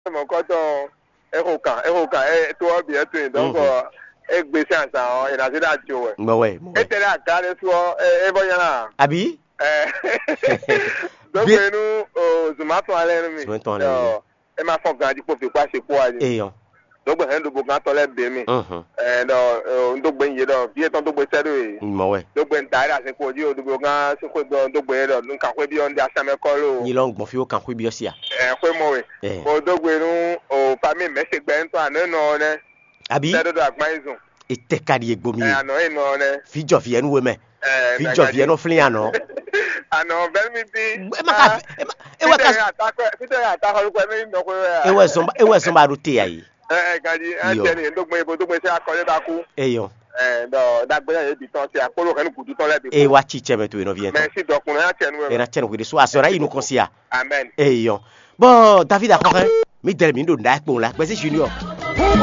mọ̀ kọ́tọ̀ ẹ̀hó kan ẹ̀hó kan ẹ̀ tó ọ̀bì ẹ̀ tó yìí dọ́kọ̀ ẹ̀ gbèsè àṣà ọ̀ ìrìnàjò dà jò wẹ̀. mọ̀wẹ́ ẹ̀ mọ̀wẹ́ tẹ̀lé àga rẹ̀ sọ ẹ̀ bọ́ yẹn náà. àbí dọ́kọ̀ inú zomato alẹ́ mi. Zomato alẹ́ mi. ẹ máa fọ gan dípò fipá ṣe kó wa ni. èèyàn dọ́gbọ̀n ẹ̀ ń dòbò gan tọ́lẹ̀ bẹ́ẹ̀ mi. mhm, ẹ̀ dọ̀ ndógbè ń yé dọ̀ bí ètò ndógbè sẹ́dọ̀ yìí. mọ̀wẹ́ dógbè ń darí àsìkò ojú òdògbò gan síkò gbọ́ ndógbè yẹn dọ̀ nǹkan pé bí ọ́n di asámẹ́kọ́ ló. yìí lọ́n gbọ̀n fi ó kàn kó ibi ọ̀sì à ẹ̀ pé mọ̀wé. ẹ̀ mo dógbè nu ò fami mẹ́sẹ̀gbẹ́ ń tọ́ àná nù ọ́ nẹ́. àbí sẹ́dọ̀dọ̀ àgbáyézùn. ètè kàdí egbomi ẹ̀ àná ìnù ọ́ nẹ́. fíjọ fi ẹnu wé mẹ ẹ̀ fíjọ fi ẹnu fílẹ̀ àná àná bẹ́ẹ̀ mi bí. ẹ má kà ẹ má ẹ wá ká fídíò àtàkọ́ orúkọ ẹni ìnàkó rẹ̀. ẹ wá ẹsọ ẹ wá ẹsọ bá do tè yà yìí ẹ ẹ gàdí ẹ Iyo. jẹ ní ndógbè ibo ndógbè sí akọlẹ́ bá kú. èèyàn ẹ dọ̀ dàgbẹ́yà yé bi tán sí àkóló kẹ́ni kùtù tán lẹ́bi ẹ kú. wá tsi tsẹ mẹ tó yẹn nọ fi yẹn tán mẹ́sì dọ̀kùnrin á tiẹ̀ nù ẹ ẹ̀. na tsẹ nìkú de so àsọ̀rọ̀ ayé inú kan sí à amen. èèyàn bọ́n david akọkẹ́ mi dẹrẹ mi ń dò ń da ẹ kpọ̀n la gbèsè sùn ní ọ.